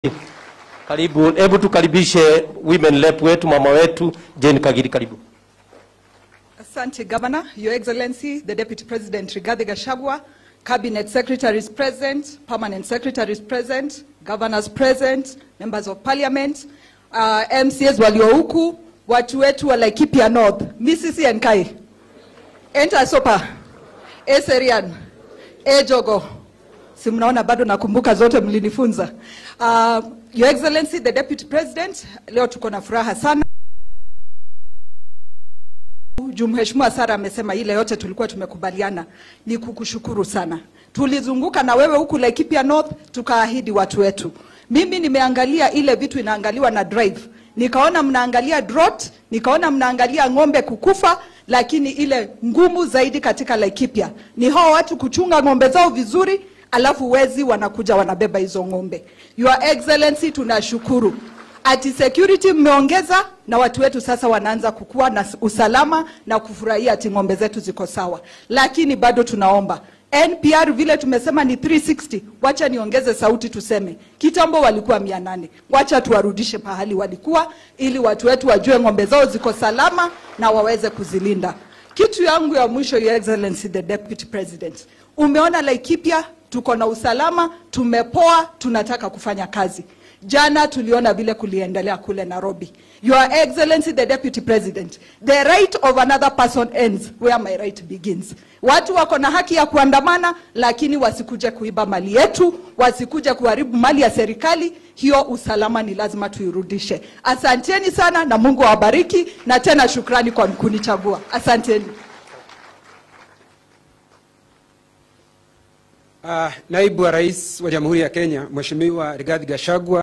Karibu, hebu tukaribishe women rep wetu mama wetu Jane Kagiri, karibu. Asante Governor, Your Excellency, the Deputy President Rigathi Gachagua, Cabinet Secretaries present, Permanent Secretaries present, Governors present, Members of Parliament, uh, MCAs walio huku, watu wetu wa Laikipia North, Misisi Enkai, Enter Sopa, Eserian, Ejogo, si mnaona bado nakumbuka zote mlinifunza. Uh, Your Excellency, the Deputy President, leo tuko na furaha sana juu Mheshimiwa Sara amesema ile yote tulikuwa tumekubaliana, ni kukushukuru sana. Tulizunguka na wewe huku Laikipia North, tukaahidi watu wetu. Mimi nimeangalia ile vitu inaangaliwa na drive, nikaona mnaangalia drought, nikaona mnaangalia ng'ombe kukufa, lakini ile ngumu zaidi katika Laikipia ni hao watu kuchunga ng'ombe zao vizuri, alafu wezi wanakuja wanabeba hizo ng'ombe. Your Excellency, tunashukuru ati security mmeongeza na watu wetu sasa wanaanza kukua na usalama na kufurahia ati ng'ombe zetu ziko sawa, lakini bado tunaomba NPR vile tumesema ni 360. Wacha niongeze sauti tuseme, kitambo walikuwa mia nane. Wacha tuwarudishe pahali walikuwa, ili watu wetu wajue ng'ombe zao ziko salama na waweze kuzilinda. Kitu yangu ya mwisho, Your Excellency the Deputy President, umeona Laikipia tuko na usalama, tumepoa, tunataka kufanya kazi. Jana tuliona vile kuliendelea kule Nairobi. Your Excellency the Deputy President, the right of another person ends where my right begins. Watu wako na haki ya kuandamana, lakini wasikuje kuiba mali yetu, wasikuje kuharibu mali ya serikali. Hiyo usalama ni lazima tuirudishe. Asanteni sana na Mungu awabariki, na tena shukrani kwa kunichagua. Asanteni. Uh, Naibu wa Rais wa Jamhuri ya Kenya Mheshimiwa Rigathi Gachagua